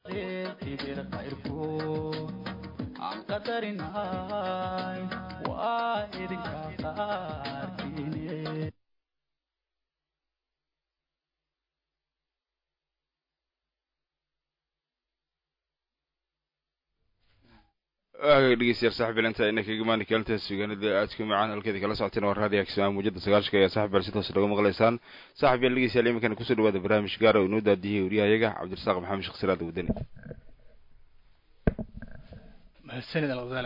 dhegeystayaal saaxib ilanta ina kaga maani kaalintaas sugaanada aadka macaan halkeeda kala socoteen waa raadiyo kismaa muujada sagaashka ayaa saaxib yaal si toos laga maqlaysaan saaxib yaal dhegeystayaal iminkana kusoo dhawaada barnaamij gaara oo inoo daadiyey wariyahayaga cabdirasaaq maxamed sheekh siraada wadani mahadsanid alqadala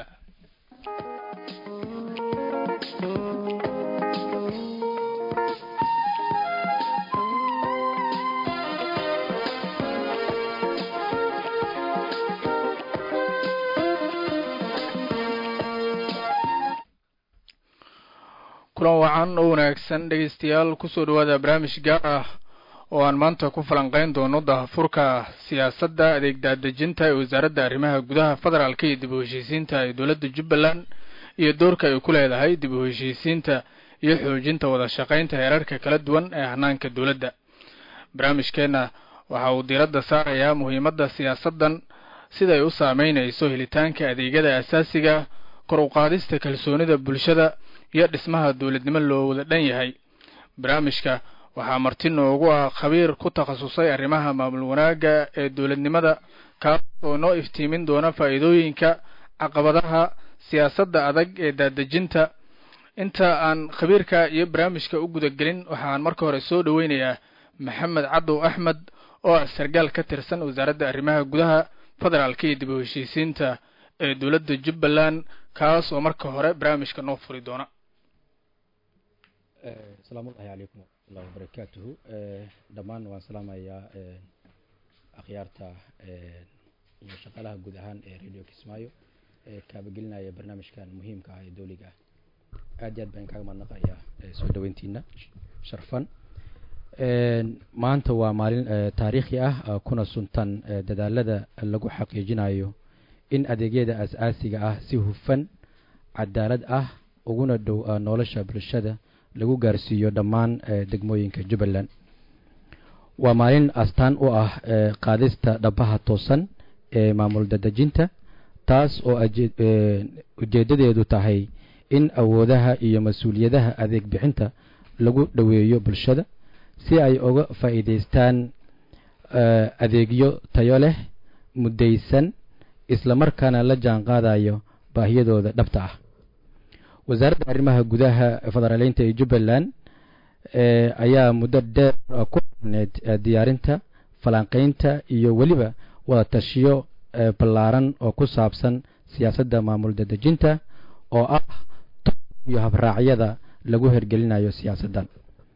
kulan wacan oo wanaagsan dhegeystayaal kusoo dhawaada barnaamij gaar ah oo aan maanta ku falanqeyn doono dahafurka siyaasadda adeeg daadejinta ee wasaaradda arrimaha gudaha federaalka iyo dib u heshiisiinta ee dowladda jubbaland iyo doorka ay ku leedahay dib u heshiisiinta iyo xoojinta wada shaqaynta heerarka kala duwan ee hanaanka dowladda barnaamijkeenna waxa uu diiradda saarayaa muhiimadda siyaasaddan siday u saameynayso helitaanka adeegyada asaasiga kor u qaadista kalsoonida bulshada iyo dhismaha dowladnimo loo wada dhan yahay barnaamijka waxaa marti noogu ah khabiir ku takhasusay arrimaha maamul wanaagga ee dowladnimada kaas oo noo iftiimin doona faa'iidooyinka caqabadaha siyaasadda adag ee daadejinta inta aan khabiirka iyo barnaamijka u gudagelin waxaan marka hore soo dhoweynayaa maxamed cadow axmed oo ah sargaal ka tirsan wasaaradda arrimaha gudaha federaalka iyo dib u heshiisiinta ee dowladda jubbaland kaas oo marka hore barnaamijka noo furi doona asalaamu ullahi calaykum waraxmatullahi wabarakaatuhu dhammaan waan salaamayaa akhyaarta iyo shaqaalaha guud ahaan ee radio kismaayo ee kaabagelinaya barnaamijkan muhiimka ah ee dowliga ah aad iyo aad baan kaaga mahadnaqayaa soo dhaweyntiina sharfan maanta waa maalin taariikhi ah kuna suntan dadaalada lagu xaqiijinayo in adeegyada as-aasiga ah si hufan cadaalad ah uguna dhow nolosha bulshada lagu gaarsiiyo dhammaan degmooyinka jubbaland waa maalin astaan u ah qaadista dhabaha toosan ee maamul dadejinta taas oo ujeeddadeedu tahay in awoodaha iyo mas-uuliyadaha adeeg bixinta lagu dhoweeyo bulshada si ay uga faa'iidaystaan adeegyo tayo leh muddaysan islamarkaana la jaan qaadayo baahiyadooda dhabta ah wasaaradda arrimaha gudaha federaaleynta ee jubbaland ayaa muddo dheer ku xirneyd diyaarinta falanqeynta iyo weliba wada tashiyo ballaaran oo ku saabsan siyaasadda maamul dadejinta oo ah iyo habraacyada lagu hergelinayo siyaasaddan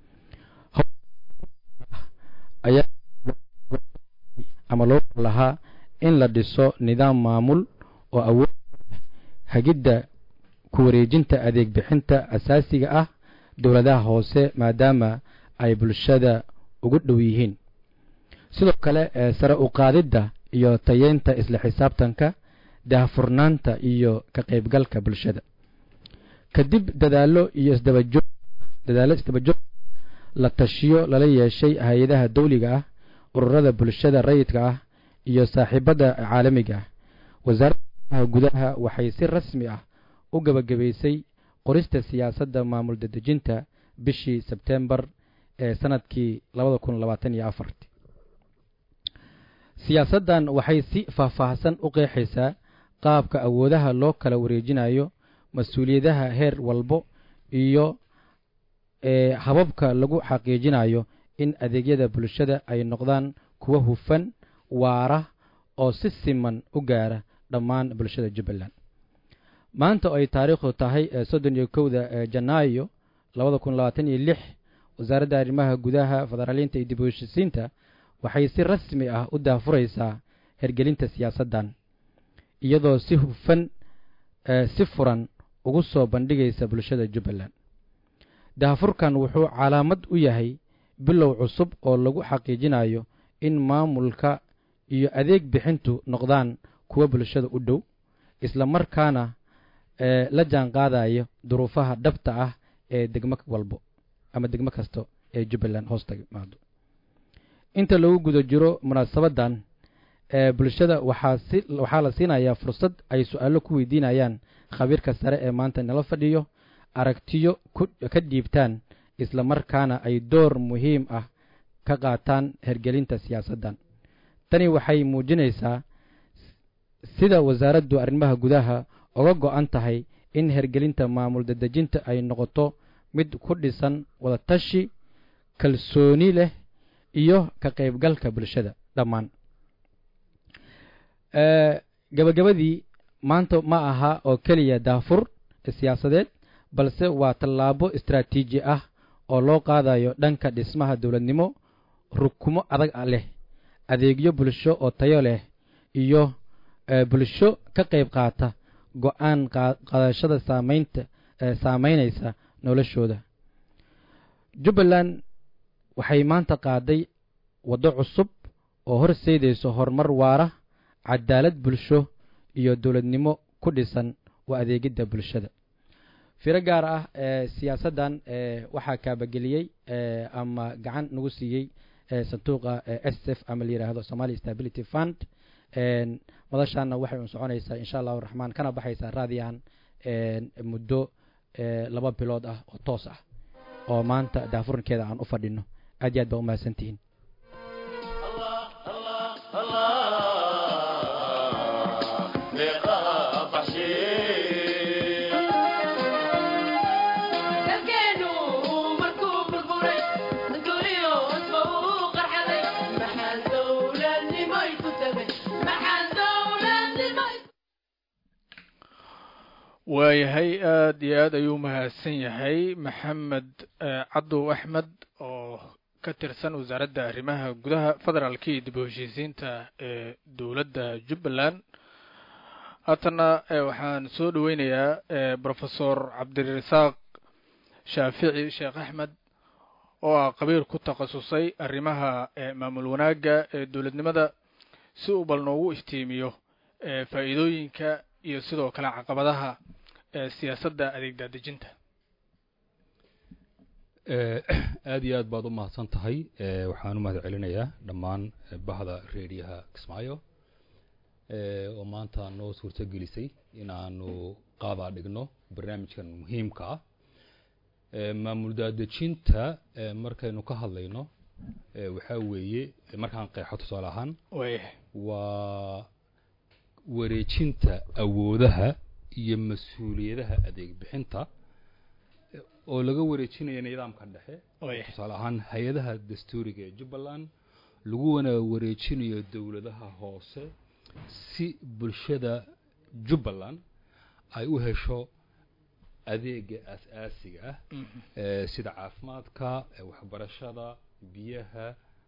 ayaa ama loo lahaa in la dhiso nidaam maamul oo awood hagidda ku wareejinta adeeg bixinta asaasiga ah dowladaha hoose maadaama ay bulshada ugu dhow yihiin sidoo kale sare u qaadidda iyo tayeynta isla xisaabtanka daahfurnaanta iyo ka qaybgalka bulshada kadib dadaallo iyo isdabajoog dadaallo isdabajoog la tashiyo lala yeeshay hay-adaha dawliga ah ururada bulshada rayidka ah iyo saaxiibada caalamiga ah wasaaradda gudaha waxay si rasmi ah u gabagabaysay qorista siyaasadda maamul dadejinta bishii sebtembar ee sanadkii labada kun labaatan iyo afarti siyaasaddan waxay si faahfaahsan u qeexaysaa qaabka awoodaha loo kala wareejinayo mas-uuliyadaha heer walbo iyo hababka lagu xaqiijinayo in adeegyada bulshada ay noqdaan kuwa hufan waara oo si siman u gaara dhammaan bulshada jubbaland maanta oo ay taariikhdu tahay soddon iyo kowda janaayo labada kun labaatan iyo lix wasaaradda arrimaha gudaha federaaliinta iyo dib u heshisiinta waxay si rasmi ah u daafuraysaa hergelinta siyaasaddan iyadoo si hufan si furan ugu soo bandhigaysa bulshada jubbaland daafurkan wuxuu calaamad u yahay bilow cusub oo lagu xaqiijinayo in maamulka iyo adeeg bixintu noqdaan kuwa bulshada u dhow isla markaana la jaan qaadayo duruufaha dhabta ah ee degmo walbo ama degmo kasta ee jubbaland hoosta maado inta lagu guda jiro munaasabaddan bulshada waxaa si waxaa la siinayaa fursad ay su-aalo ku weydiinayaan khabiirka sare ee maanta nala fadhiyo aragtiyo ka dhiibtaan isla markaana ay door muhiim ah ka qaataan hergelinta siyaasaddan tani waxay muujinaysaa sida wasaaraddu arrimaha gudaha uga go-an tahay in hergelinta maamul dadejinta ay noqoto mid ku dhisan wadatashi kalsooni leh iyo ka qaybgalka bulshada dhammaan gabagabadii maanta ma aha oo keliya daafur siyaasadeed balse waa tallaabo istaraatiiji ah oo loo qaadayo dhanka dhismaha dowladnimo rukumo adag leh adeegyo bulsho oo tayo leh iyo bulsho ka qayb qaata go-aan qaadashada saamaynta saamaynaysa noloshooda jubbaland waxay maanta qaaday waddo cusub oo horseydayso horumar waara cadaalad bulsho iyo dowladnimo ku dhisan waa adeegidda bulshada firo gaar ah ee siyaasaddan waxaa kaabageliyey ama gacan nagu siiyey sanduuqa s f ama la yidhaahdo somali stability fund madashaana waxay un soconaysaa insha allahu raxmaan kana baxaysaa raadiyahan muddo laba bilood ah oo toos ah oo maanta daafurinkeeda aan u fadhino aad iyo aad baa u mahadsantihiin waayahay aada iyo aad ayuu mahadsan yahay maxamed cabdow axmed oo ka tirsan wasaaradda arrimaha gudaha federaalka iyo dib u heshiisiinta ee dowladda jubbaland haatana waxaan soo dhaweynayaa brofesor cabdirasaaq shaafici sheekh axmed oo ah qabiir ku takhasusay arrimaha maamul wanaagga ee dowladnimada si uu bal noogu iftiimiyo faa'iidooyinka iyo sidoo kale caqabadaha siyaasadda adeeg daadejinta aada iyo aad baad u mahadsan tahay waxaan u mahad celinayaa dhammaan bahda reediyaha kismaayo oo maanta noo suurto gelisay inaanu qaadaa dhigno barnaamijkan muhiimka ah maamul daadejinta markaynu ka hadlayno waxaa weeye markaan qeexo tusaale ahaan waa wareejinta awoodaha iyo mas-uuliyadaha adeeg bixinta oo laga wareejinayo nidaamka dhexe tusaale ahaan hay-adaha dastuuriga ee jubbaland laguna wareejinayo dowladaha hoose si bulshada jubbaland ay u hesho adeega aas-aasiga ah sida caafimaadka waxbarashada biyaha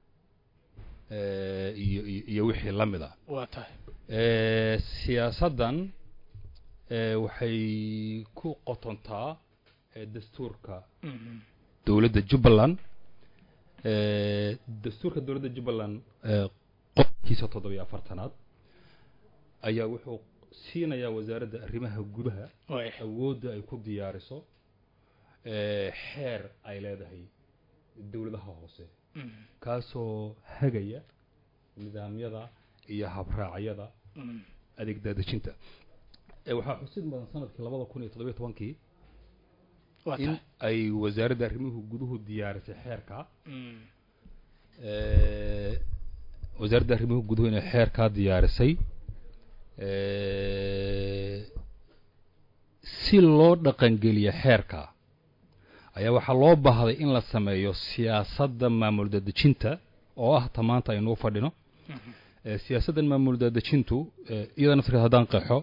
iyo iyo wixii la mid a waa tahay siyaasaddan waxay ku qotontaa dastuurka dowladda jubbaland dastuurka dowladda jubbaland qodobkiisa toddobiyo afartanaad ayaa wuxuu siinayaa wasaaradda arrimaha gudaha awoodda ay ku diyaariso xeer ay leedahay dowladaha hoose kaasoo hagaya nidaamyada iyo habraacyada adeeg daadejinta waxaa xusid mudan sanadkii labada kun iyo toddobiyo tobankii in ay wasaaradda arrimuhu guduhu diyaarisay xeerka wasaaradda arrimuhu guduhu inay xeerkaa diyaarisay si loo dhaqangeliyo xeerka ayaa waxaa loo baahday in la sameeyo siyaasadda maamul daadejinta oo ah ta maanta aynuu fadhino siyaasaddan maamul daadejintu iyada naftirkeed haddaan qeexo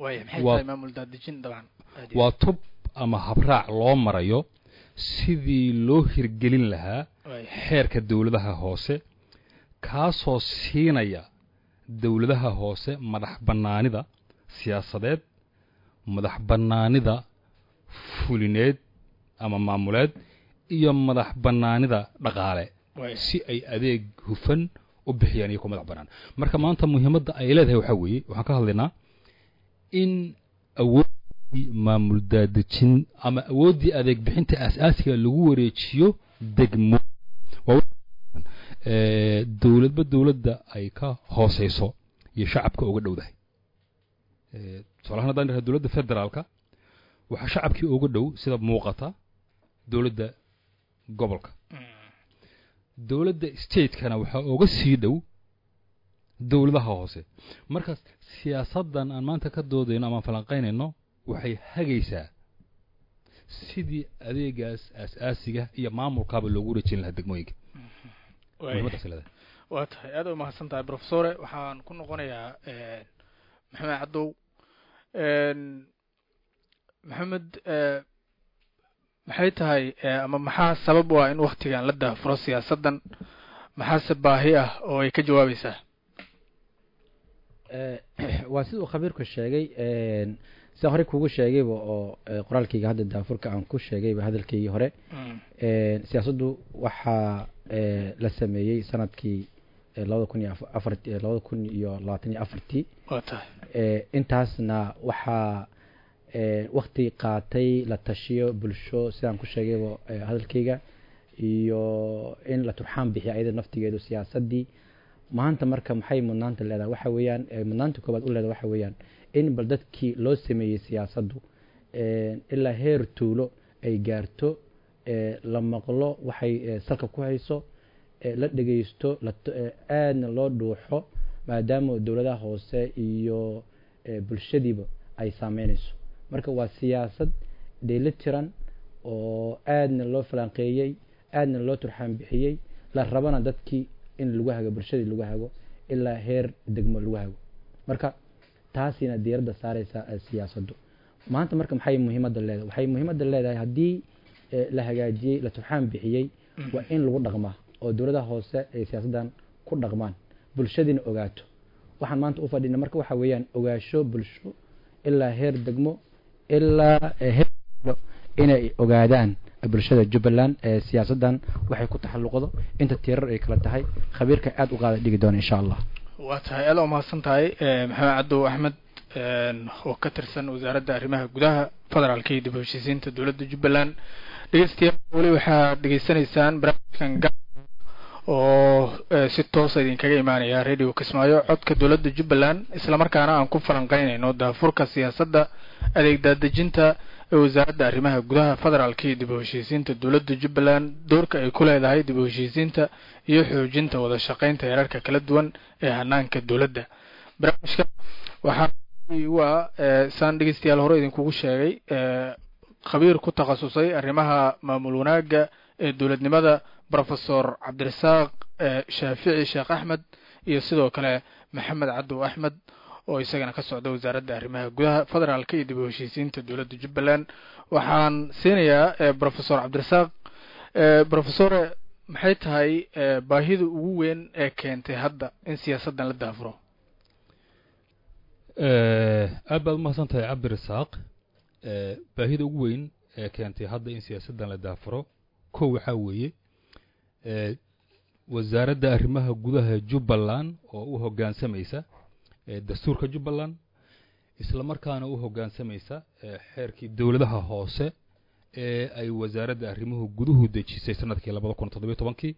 waa tub ama habraac loo marayo sidii loo hirgelin lahaa xeerka dowladaha hoose kaasoo siinaya dowladaha hoose madax bannaanida siyaasadeed madax bannaanida fulineed ama maamuleed iyo madax bannaanida dhaqaale si ay adeeg hufan u bixiyaan iyo ku madax bannaan marka maanta muhiimadda ay leedahay waxaa weeye waxaan ka hadlaynaa in awooddii maamul daadejin ama awooddii adeeg bixinta aas-aasiga lagu wareejiyo degmo dowladba dowladda ay ka hooseyso iyo shacabka uga dhowdahay tusaalahaan haddaan idhaha dowladda federaalka waxaa shacabkii uga dhow sida muuqata dowladda gobolka dowladda stateskana waxaa uga sii dhow dowladaha hoose markaas siyaasaddan aan maanta ka doodayno amaan falanqaynayno waxay hagaysaa sidii adeegaas aas-aasiga iyo maamulkaaba loogu rajin lahaa degmooyinka muhiimadaas leedahay waa tahay aad u mahadsan tahay profesore waxaan ku noqonayaa maxamed caddow maxamed maxay tahay ama maxaa sabab u ah in waktigan la daafuro siyaasaddan maxaase baahi ah oo ay ka jawaabaysaa waa siduu khabiirku sheegay sida horey kugu sheegayba oo qoraalkayga hadda daafurka aan ku sheegayba hadalkaygii hore siyaasaddu waxaa la sameeyey sanadkii labada kun iyo afar labada kun iyo labaatan iyo afartii waa tahay intaasna waxaa wakti qaatay la tashiyo bulsho sidaan ku sheegayba hadalkayga iyo in la turxaan bixiyo ayada naftigeedu siyaasaddii maanta marka maxay mudnaanta leedahay waxa weeyaan mudnaanta koobaad u leedahay waxa weeyaan in bal dadkii loo sameeyey siyaasaddu ilaa heer tuulo ay gaarto la maqlo waxay salka ku hayso la dhegeysto aadna loo dhuuxo maadaama dowladaha hoose iyo bulshadiiba ay saameynayso marka waa siyaasad dheeli tiran oo aadna loo falanqeeyey aadna loo turxaan bixiyey la rabana dadkii in lagu hago bulshadii lagu hago ilaa heer degmo lagu hago marka taasina diiradda saareysa siyaasaddu maanta marka maxay muhiimadda leedahay waxay muhiimadda leedahay haddii la hagaajiyey la turxaan bixiyey waa in lagu dhaqmaa oo dowladaha hoose ay siyaasaddan ku dhaqmaan bulshadiina ogaato waxaan maanta u fadhina marka waxa weeyaan ogaasho bulsho ilaa heer degmo ilaa heer inay ogaadaan bulshada jubbaland siyaasaddan waxay ku taxalluqdo inta tirar ay kala tahay khabiirka aada u qaada dhigi doona insha allah waa tahay aada umahadsan tahay maxamed cabdow axmed oo ka tirsan wasaaradda arrimaha gudaha federaalka iyo dib u heshiisiinta dowladda jubbaland dhegeystayaal weli waxaad dhegeysanaysaan barnaamijkan ga oo si toosa idinkaga imaanaya radio kismaayo codka dowladda jubbaland islamarkaana aan ku falanqeynayno daafurka siyaasadda adeeg daadejinta ee wasaaradda arrimaha gudaha federaalka iyo dib u heshiisiinta dowladda jubbaland doorka ay ku leedahay dib u heshiisiinta iyo xoojinta wada shaqeynta heerarka kala duwan ee hanaanka dowladda barnaamijka waxaa waa saan dhegeystayaal hore idinkugu sheegay khabiir ku takhasusay arrimaha maamul wanaagga ee dowladnimada profesor cabdirasaaq shaafici sheekh axmed iyo sidoo kale maxamed cabdow axmed oo isagana ka socda wasaaradda arrimaha gudaha federaalka iyo dib u heshiisiinta dowladda jubbaland waxaan siinayaa profesor cabdirasaaq profesore maxay tahay baahida ugu weyn ee keentay hadda in siyaasaddan la daafuro aad baad umahadsan tahay cabdirasaaq baahida ugu weyn ee keentay hadda in siyaasaddan la daafuro kow waxaa weeye wasaaradda arrimaha gudaha jubbaland oo u hoggaansamaysa dastuurka jubbaland isla markaana u hoggaansamaysa xeerkii dowladaha hoose ee ay wasaaradda arrimuhu guduhu dejisay sanadkii labada kun toddobiyo tobankii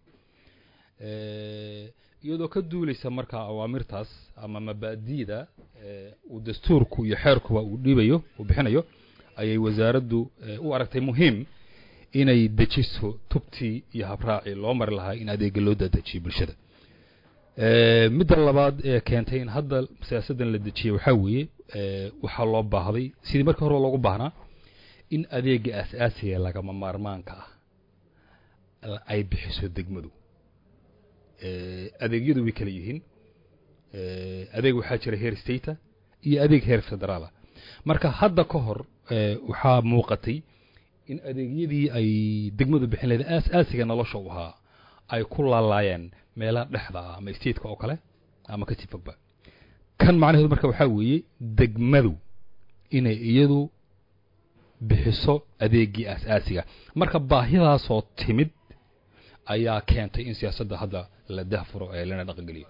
iyadoo ka duulaysa markaa awaamirtaas ama mabaadi'da uu dastuurku iyo xeerkuba uu dhiibayo uu bixinayo ayay wasaaraddu u aragtay muhiim inay dejiso tubtii iyo habraacii loo mari lahaa in adeega loo dadejiyo bulshada midda labaad ee keentay in hadda siyaasaddan la dejiyey waxaa weeye waxaa loo baahday sidii markii hore loogu baahnaa in adeega aas-aasiga lagama maarmaanka ah ay bixiso degmadu adeegyadu way kala yihiin adeeg waxaa jira heer stata iyo adeeg heer federaala marka hadda ka hor waxaa muuqatay in adeegyadii ay degmadu bixin lahayd aas-aasiga nolosha u ahaa ay ku laalaayeen meelaha dhexda ah ama stateka oo kale ama kasii fogba kan macnaheedu marka waxaa weeye degmadu inay iyadu bixiso adeegii aas-aasiga marka baahidaasoo timid ayaa keentay in siyaasadda hadda la dahfuro ee lana dhaqangeliyo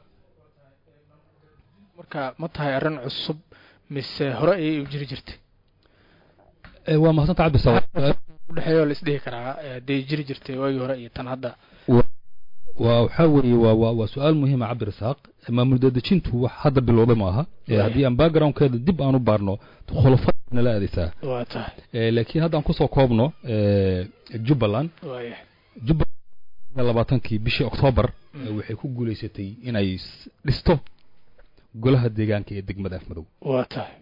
marka ma tahay arrin cusub mise hore ayay u jiri jirtay waa mahadsan ta cabdisawa udhexeeya oo la isdhihi karaa hadday jiri jirtay waagii hore iyo tan hadda waa waxaa weeye waa waa waa su-aal muhiima cabdirasaaq maamul daadejintu wax hadda bilowday ma aha ee haddii aan backgroundkeeda dib aan u baarno khulafada nala aadaysaa waa tahay ee laakiin haddaan kusoo koobno ee jubbaland waaya jubbaland labaatankii bishii oktoobar ee waxay ku guulaysatay inay s- dhisto golaha deegaanka ee degmada afmadow waa tahay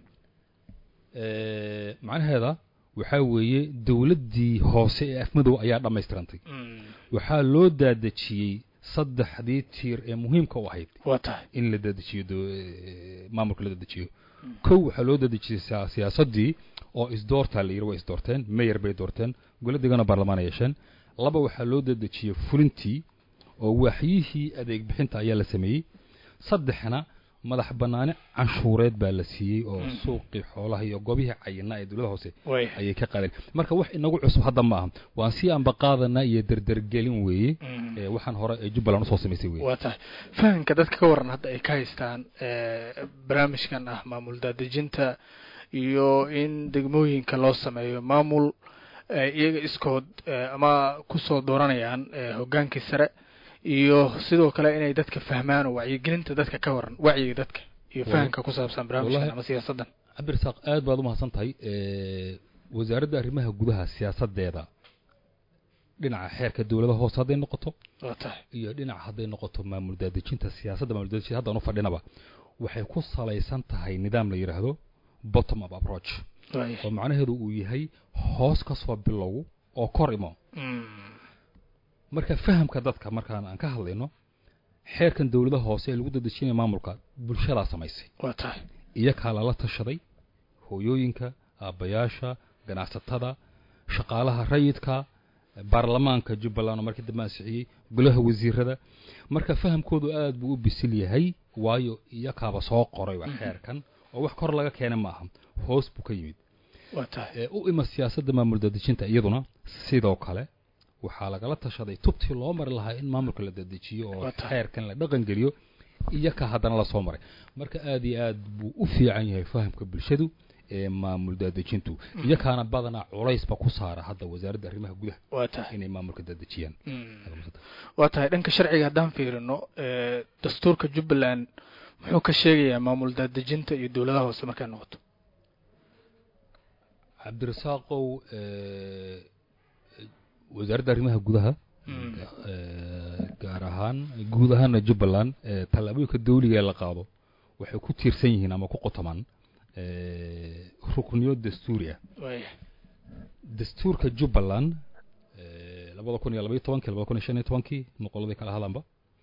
ee macnaheeda waxaa weeye dowladdii hoose ee afmadow ayaa dhammaystirantay waxaa loo daadejiyey saddexdii tiir ee muhiimka u ahayd waa tahay in la dadejiyo do- ee, maamulka la dadejiyo kow waxaa loo dadejiyey siya- siyaasaddii oo isdoortaa la yidhi way isdoorteen mayor bay doorteen goladigana baarlamaan ay yeesheen laba waxaa loo dadejiyey fulintii oo waaxyihii adeeg bixinta ayaa la sameeyey saddexna madax bannaani canshuureed baa la siiyey oo suuqii xoolaha iyo goobihii cayinaa ee dowladda hoose waaya ayay ka qaadeen marka wax inagu cusub hadda ma aha waan sii ambaqaadanaa iyo derdergelin weeye ee waxaan hore ee jubbaland usoo samaysay weye waa tahay fahamka dadka ka waran hadda ay ka haystaan ee, barnaamijkan ah maamul daadejinta iyo in degmooyinka loo sameeyo maamul ee, iyaga iskood ee, ama kusoo dooranayaan ee, hogaankii sare iyo sidoo kale inay dadka fahmaan oo wacyigelinta dadka ka waran wacyiga dadka iyo fahamka ku saabsan barnaamijkan wallahi- ama siyaasaddan cabdirasaaq aad baad u mahadsan tahay ee, wasaaradda arrimaha gudaha siyaasadeeda dhinaca xeerka dowlada hoose hadday noqoto waa tahay iyo dhinaca hadday noqoto maamul daadejinta siyaasadda maamul daadejinta haddaan u fadhinaba waxay ku salaysan tahay nidaam la yidhaahdo bottom up approach waaya oo macnaheedu uu yahay hoos ka soo bilow oo kor imo Mm. marka fahamka dadka markaan aan ka hadlayno xeerkan dowladaha hoose ee lagu dadejinaya maamulka bulshadaa samaysay waa tahay iyakaa lala tashaday hooyooyinka aabbayaasha ganacsatada shaqaalaha rayidka baarlamaanka jubbaland oo markii dambe ansixiyey golaha wasiirada marka fahamkoodu aad buu u bisil yahay waayo iyakaaba soo qoray waa xeerkan oo wax kor laga keena ma aha hoos buu ka yimid waa tahay ee u ima siyaasadda maamul dadejinta iyaduna sidoo kale waxaa lagala tashaday tubtii loo mari lahaa in maamulka la dadejiyo oo Waa tahay. xeerkan la dhaqan geliyo iyaka haddana la soo maray marka aad iyo aad buu u fiican yahay fahamka bulshadu ee maamul daadejintu iyakaana badanaa culaysba ku saara hadda wasaaradda arrimaha gudaha waa tahay inay maamulka daadejiyaan Mm. waa tahay dhanka sharciga haddaan fiirino ee, dastuurka jubbaland muxuu ka sheegayaa maamul daadejinta iyo dowladaha hoose markay noqoto cabdirasaaqow ee, wasaaradda arrimaha gudaha Mm. ee, gaar ahaan guud ahaana jubbaland ee, tallaabooyinka dawliga ee la qaado waxay ku tiirsan yihiin ama ku qotamaan ee, rukniyo dastuuri ah waaya dastuurka jubbaland ee, labada kun iyo labaiyo tobankii labada kun iyo shan iyo tobankii noqoladii kala hadlanba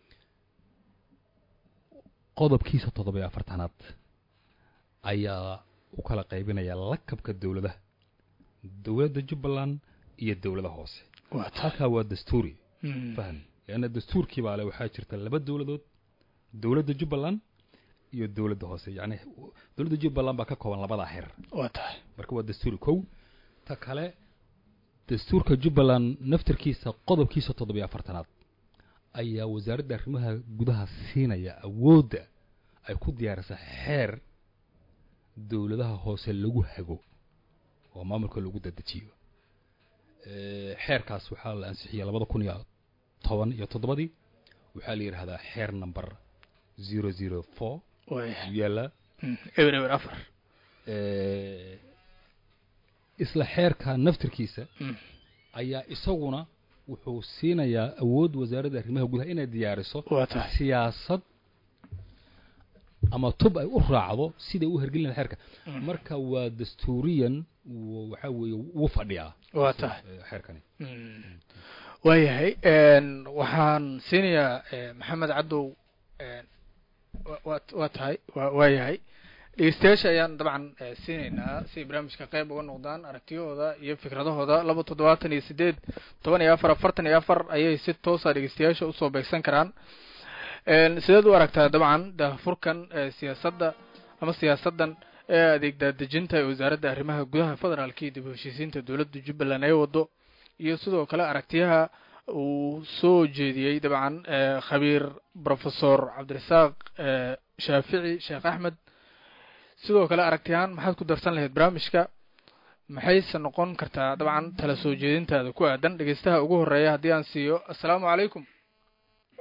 qodobkiisa toddoba iyo afartanaad ayaa u kala qaybinaya lakabka dowladaha dowladda jubbaland iyo dowlada hoose waa tahay halkaa waa dastuuri Mm. faham leanna dastuurkii baa le waxaa jirta laba dowladood dowladda jubbaland iyo dowladda hoose yacni dowladda jubbaland baa ka kooban labadaa xeer waa tahay marka waa dastuuri kow ta kale dastuurka jubbaland naftarkiisa qodobkiisa toddobiyo afartanaad ayaa wasaaradda arrimaha gudaha siinaya awoodda ay ku diyaarisa xeer dowladaha hoose lagu hago oo maamulka lagu dadejiyo ee, xeerkaas waxaa la ansixiyey labada kun iyo toban iyo toddobadii waxaa la yidhaahdaa xeer number zero zero four waaya yaalla Mm. eber eber afar ee, isla xeerka naftirkiisa Mm. ayaa isaguna wuxuu siinayaa awood wasaaradda arrimaha gudaha inay diyaariso waa tahay siyaasad ama tub ay u raacdo siday u hergelin lahayd xeerka Mm. marka waa dastuuriyan w- waxaa weeye wuu fadhiyaa waa tahay ee, xeerkani Mm. waayahay een, waxaan siinayaa eh, maxamed cadow een, wa- waa waa tahay waa waayahay dhegeystayaasha ayaan dabcan eh, siinaynaa si ay barnaamijka qayb uga noqdaan aragtiyahooda iyo fikradahooda laba toddobaatan iyo sideed toban iyo afar afartan iyo afar ayay si toosa dhegeystayaasha usoo beegsan karaan een, sideed u aragtaa dabcan daahfurkan eh, siyaasadda ama siyaasaddan ee adeeg daadejinta ee wasaaradda arrimaha gudaha federaalka iyo dib u heshiisiinta dowladda jubbaland ay wado iyo sidoo kale aragtiyaha uu soo jeediyey dabcan eh, khabiir professor cabdirasaaq eh, shaafici sheekh axmed sidoo kale aragtiyahaan maxaad ku darsan lahayd barnaamijka maxayse noqon kartaa dabcan tala soo jeedintaada ku aadan dhegeystaha ugu horeeya haddii aan siiyo assalaamu calaykum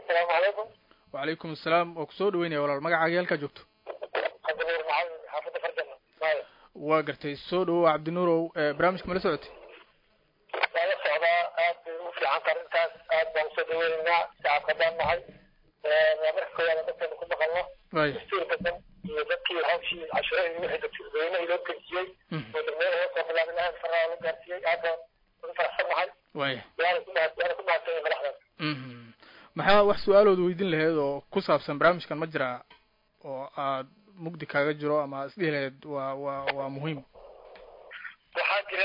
asalaamu calaykum wacalaykum asalaam waa kusoo dhaweynaya walaal magacaaga halkaa joogto cabdinuur maxamed xaafadda farjana maayo waa gartay soo dhawow cabdinuurow barnaamijka mala socotay waa la socdaa aad bay ugu fiican tahay arrintaas aad baan usoo dhaweynaynaa shacabka baan nahay waa marka koowaad dadkeena ku maqalno waaya dastuur badan iyo dadkii hawshii cashiro iyo wixii dadweynaha loo gelsiyey oo degmada hoos soo bilaabay lahayd faraa la gaarsiiyey aad baan ugu faraxsan nahay waaya waana ku mahad waana ku mahadsanyahay madaxdan mhm maxaa wax su-aalood weydiin lahayd oo ku saabsan barnaamijkan ma jiraa oo aad mugdi kaaga jiro ama isdhihi lahayd waa waa waa muhiim waxaa jira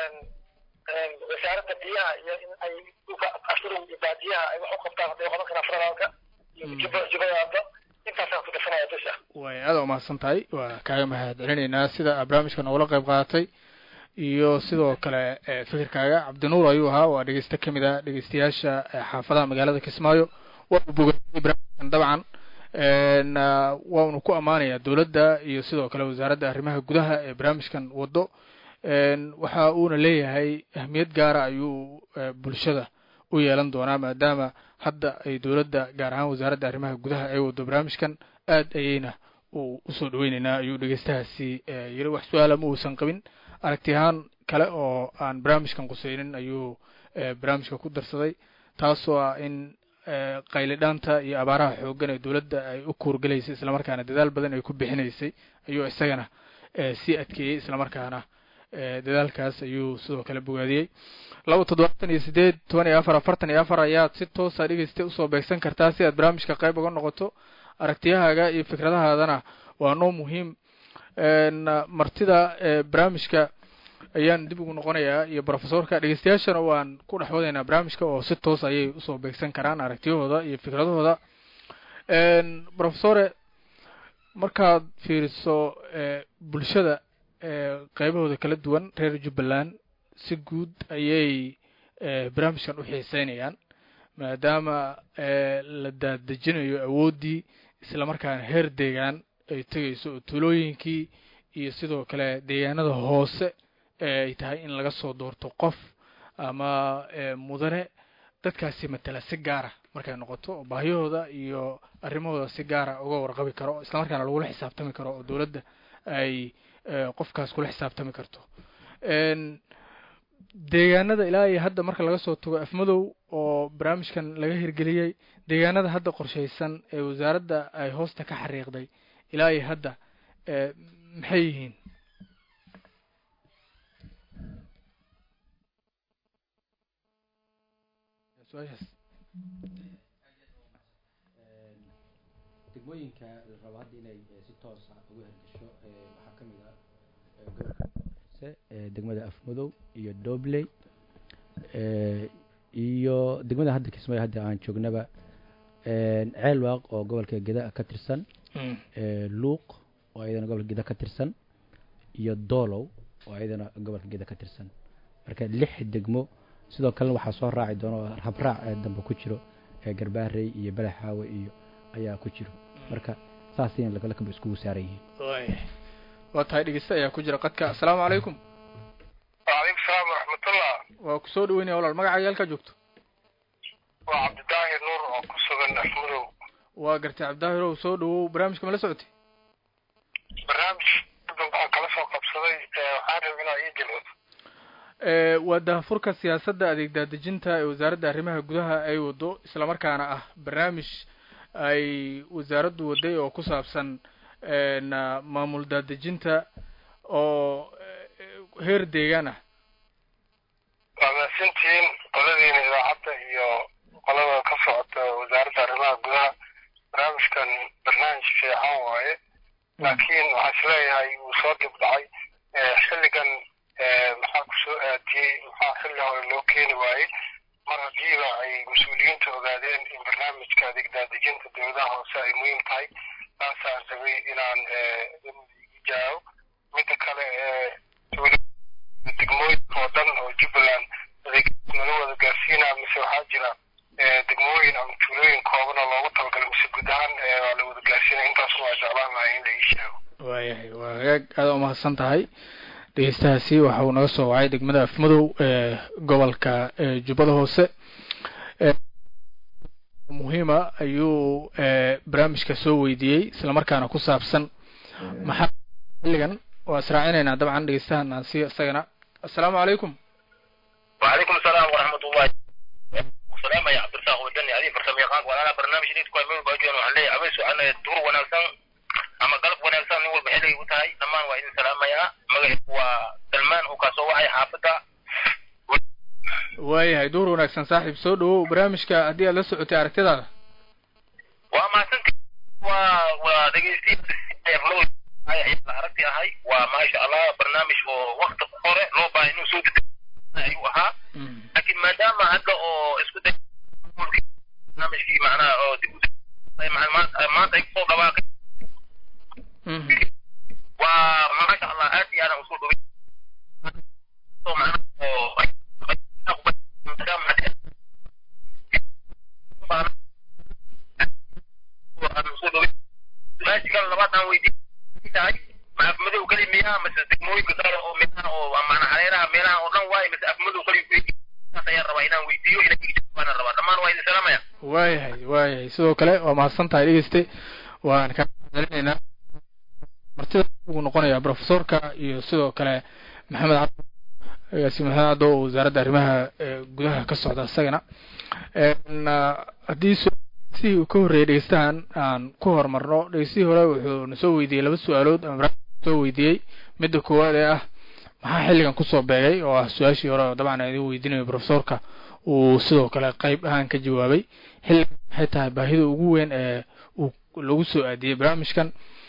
wasaaradda biyaha iyo in ay dhulka ashurow iyo baadiyaha ay wax u qabtaan hadday qaban karaan federaalka iyo jubba jubbadaada intaasaan ku darsanaya dusha way aada umahadsan tahay waa kaaga mahad celinaynaa sida aad barnaamijka noogala qayb qaadatay iyo sidoo kale eh, fikirkaaga cabdinuur ayuu ahaa waa dhegeyste kamid ah dhegeystayaasha eh, xaafadaha magaalada kismaayo waa uu bogaadiyey barnaamijkan dabcan n waanu ku ammaanayaa dowladda iyo sidoo kale wasaaradda arrimaha gudaha ee barnaamijkan wado n waxa uuna leeyahay ahmiyad gaara ayuu eh, bulshada u yeelan doonaa maadaama hadda ay dowladda gaar ahaan wasaaradda arrimaha gudaha ay wado barnaamijkan aad ayayna uu usoo dhaweyneynaa ayuu dhegeystahaasi eh, yiri wax su-aala ma uusan qabin aragti ahaan kale oo aan barnaamijkan quseynin ayuu eh, barnaamijka ku darsaday taasoo ah in eh, qaylidhaanta iyo abaaraha xooggan ee dowladda ay u kuurgalaysay islamarkaana dadaal badan ay ku bixinaysay ayuu isagana eh, sii adkeeyey islamarkaana eh, dadaalkaas ayuu sidoo kale bogaadiyey laba toddobaatan iyo sideed toban iyo afar afartan iyo afar ayaad si toosa dhegeysta usoo beegsan kartaa si aad barnaamijka qayb uga noqoto aragtiyahaaga iyo fikradahaadana waa noo muhiim n martida ee barnaamijka ayaan dib ugu noqonayaa iyo profesorka dhegeystayaashana waan ku dhex wadaynaa barnaamijka oo si toos ayay usoo beegsan karaan aragtiyahooda iyo fikradahooda n profesore markaad fiiriso e bulshada e qeybahooda kala duwan reer jubbaland si guud ayay e barnaamijkan u xiiseynayaan maadaama e la daadejinayo awooddii islamarkaana heer deegaan ay tegayso oo tuulooyinkii iyo sidoo kale deegaanada hoose ee ay tahay in laga soo doorto qof ama mudane dadkaasi matala si gaara markay noqoto oo baahiyahooda iyo arrimahooda si gaara uga warqabi karo islamarkaana lagula xisaabtami karo oo dowladda ay qofkaas kula xisaabtami karto deegaanada ilaa iyo hadda marka laga soo tago afmadow oo barnaamijkan laga hirgeliyey deegaanada hadda qorshaysan ee wasaaradda ay hoosta ka xariiqday ilaa iyo hadda maxay yihiin su-aashaas degmooyinka la rabo hadda inay si toosa ugu hergesho waxaa ka mid ah gobolka hoose degmada afmadow iyo dobley iyo degmada hadda kismaayo hadda aan joognaba ceelwaaq oo gobolka geda ka tirsan luuq oo ayadana gobolka geda ka tirsan iyo doolow oo ayadana gobolka geda ka tirsan marka lix degmo sidoo kalena waxaa soo raaci doona oo habraac ee dambe ku jiro garbaarey iyo balaxaawe iyo ayaa ku jiro marka saasayna lagalakaba iskugu saaran yihiin waaya waa tahay dhegeyste ayaa ku jira qadka assalaamu calaykum wacalaykum salaam waraxmatullah waa kusoo dhaweynaya walaal magacaaga halkaa joogto waa cabdidaahir nuur oo ku sugan afmadow waa gartay cabdidaahirow soo dhawow barnaamijka ma la socotay barnaamij waxaan kala soo qabsaday waxaan rabay inaa ii jilciso waa daahfurka siyaasadda adeeg daadejinta ee wasaaradda arrimaha gudaha ay wado islamarkaana ah barnaamij ay wasaaraddu waday oo ku saabsan maamul daadejinta oo heer deegaan ah waa mahadsantihiin qoladiina idaacadda iyo qolada ka socota wasaaradda arrimaha gudaha barnaamijkan barnaamij fiican waaye laakiin waxaan isleeyahay wuu soo dib dhacay xilligan maxaa kusoo aadiyey maxaa xilli hore loo keeni waayey mar haddiiba ay mas-uuliyiinta ogaadeen in barnaamijka adeeg daadejinta dowladaha hoose ay muhiim tahay taasaan rabay inaan jaao midda kale degmooyinka oo dhan oo jubbaland adeeg nala wada gaarsiinaa mise waxaa jira degmooyin ama tuulooyin koobana loogu talagalay mise guud ahaan waa la wada gaarsiinaya intaas waa jeclaan lahay in la ii sheego waayahay waa hagaag aada umahadsan tahay dhegeystahaasi waxa uu naga soo wacay degmada afmadow ee gobolka jubbada hoose muhiima ayuu barnaamijka soo weydiiyey islamarkaana ku saabsan maxaa xilligan waa israacinaynaa dabcan dhegeystahan aan si isagana assalaamu calaykum وعليكم السلام ورحمة الله السلام يا عبد الرزاق ودني هذه فرصة يقاك وأنا برنامج ليت كوي ميل باجون وعلي عبيس وأنا دور ونالسان أما قلب ونالسان نقول بحلي وتاي لما وإن سلام يا مغرب وسلمان وكاسو وحي حافظة waayahay duur wanaagsan saaxiib soo dhawow barnaamijka haddii aad la socotay aragtidaada وما سنت ودقيستي لو aragti ahay waa maasha allah barnaamij oo wakti hore loo baahay inuu soo degay ayuu ahaa laakiin maadaama hadda oo isku day barnaamijkii macnaha oo dib u maanta ay kusoo dhawaaqay waa maasha allah aad iyo aadan usoo dhoway oo macnaha oo maadaama aan usoo dhoway su-aashigan labaad aan weydiin tahay ma afmadow keli miyaa mase degmooyinka kale oo meelaha oo maana hareeraha meelaha oo dhan waaye mase afmadow keli saas ayaan rabaa inaan weydiiyo inay iga jawaabaan rabaa dhammaan waa idin salaamaya waayahay waayahay sidoo kale waa mahadsan tahay dhegeyste waan kaa celinaynaa martida ugu noqonayaa profesorka iyo sidoo kale maxamed cabdi agaasi maxamed cabdo oo wasaaradda arrimaha gudaha ka socda isagana haddii si uu ka horreeyay dhegeystahan aan ku horumarno dhegeystihii hore wuxuu na soo weydiiyey laba su-aalood ama soo weydiiyey midda koowaad ee ah maxaa xilligan kusoo beegay oo ah su-aashii hore oo dabcan aan idin weydiinayo profesorka uu sidoo kale qeyb ahaan ka jawaabay xilligan maxay tahay baahida ugu weyn ee uu lagu soo aadiyey barnaamijkan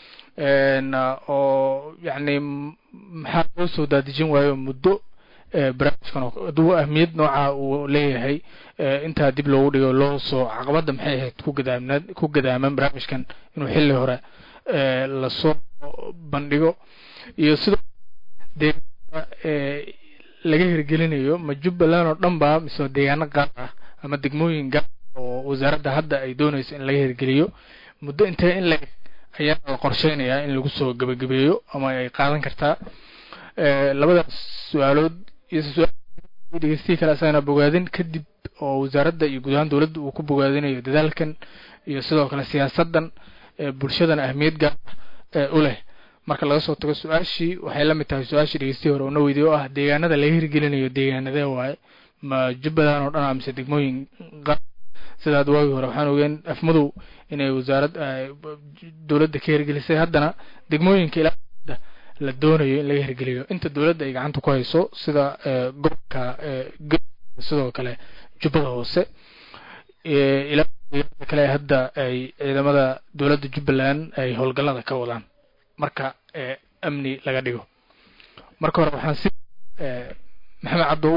oo yacni maxaa loo soo daadijin waayo muddo barnaamijkan hadduu ahmiyad nooca uu leeyahay intaa dib loogu dhigo loo soo caqabadda maxay ahayd ku gadaamnaad ku gadaaman barnaamijkan inuu xilli hore lasoo bandhigo iyo sidoo deegaanada laga hirgelinayo ma jubbaland oo dhan ba mise deegaano gaar ah ama degmooyin gaar oo wasaaradda hadda ay doonayso in laga hirgeliyo muddo intee in leg ayaa la qorsheynayaa in lagu soo gebagabeeyo ama ay qaadan kartaa labadaas su-aalood iyo dhegeystihi kale asagana bogaadin kadib oo wasaaradda iyo guud ahaan dowladda uu ku bogaadinayo dadaalkan iyo sidoo kale siyaasaddan bulshadana ahmiyad gaar u leh marka laga soo tago su-aashii waxay la mid tahay su-aashii dhegeystihi hore una weydiye oo ah deegaanada laga hirgelinayo deegaanadee waaye ma jubbaland oo dhan a mise degmooyin qaar sidaad waagii hore waxaan ogeen afmadow inay wasaarad dowladda ka hirgelisay haddana degmooyinka ilaa la doonayo in laga hirgeliyo inta dowladda ay gacanta ku hayso sida gobolka sidoo kale jubbada hoose ilaa kale hadda ay ciidamada dowladda jubbaland ay howlgallada ka wadaan marka amni laga dhigo marka hore waxaan si maxamed cabdow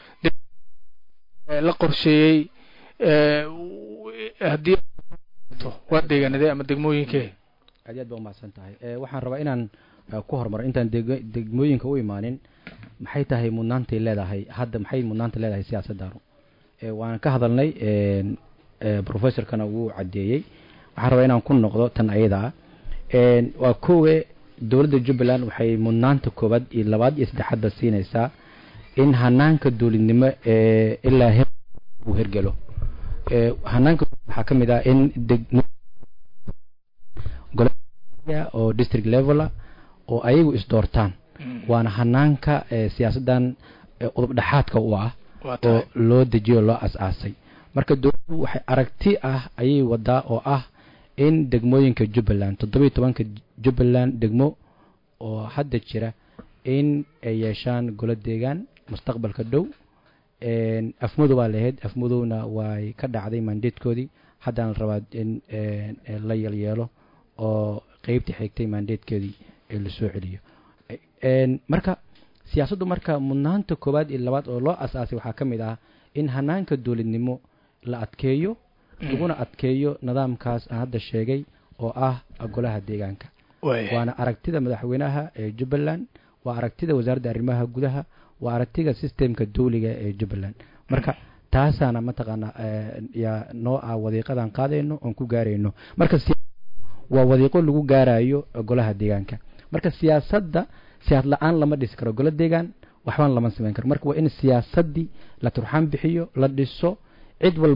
la qorsheeyey haddii waa deegaanadee ama degmooyinkee aad aad ba umahadsan tahay waxaan rabaa inaan ku horumaro intaan degmooyinka u imaanin maxay tahay mudnaantay leedahay hadda maxay mudnaanta leedahay siyaasaddaanu waan ka hadalnay professorkana wuu caddeeyey waxaan rabaa inaan ku noqdo tan ayada ah waa kowe dowladda jubbaland waxay mudnaanta koowaad iyo labaad iyo saddexaadba siinaysaa in hanaanka dowladnimo ilaa he uu hergelo hanaanka waxaa ka mid ah in degmo oo district level oo ayagu isdoortaan waana hanaanka siyaasaddan udub dhexaadka u ah oo loo dejiyo loo as-aasay marka dowladdu waxay aragti ah ayay wadaa oo ah in degmooyinka jubbaland toddobiyo tobanka jubbaland degmo oo hadda jira in ay yeeshaan golo deegaan mustaqbalka dhow afmadow baa lahayd afmadowna way ka dhacday mandatekoodii haddana la rabaa in la yelyeelo oo qeybta xigtay mandatekeedii lasoo celiyo marka siyaasaddu marka mudnaanta koowaad iyo labaad oo loo as-aasay waxaa ka mid ah in hanaanka dowladnimo la adkeeyo laguna adkeeyo nidaamkaas aan hadda sheegay oo ah golaha deegaanka waana aragtida madaxweynaha ee jubbaland waa aragtida wasaaradda arrimaha gudaha waa aragtida systemka dawliga ee jubbaland marka taasaana mataqaana yaa noo ah wadiiqadan qaadayno oon ku gaarayno marka waa wadiiqo lagu gaarayo golaha deegaanka marka siyaasadda siyaasad la-aan lama dhisi karo golo deegaan waxbaan lama samayn karo marka waa in siyaasaddii la turxaan bixiyo la dhiso cid walbana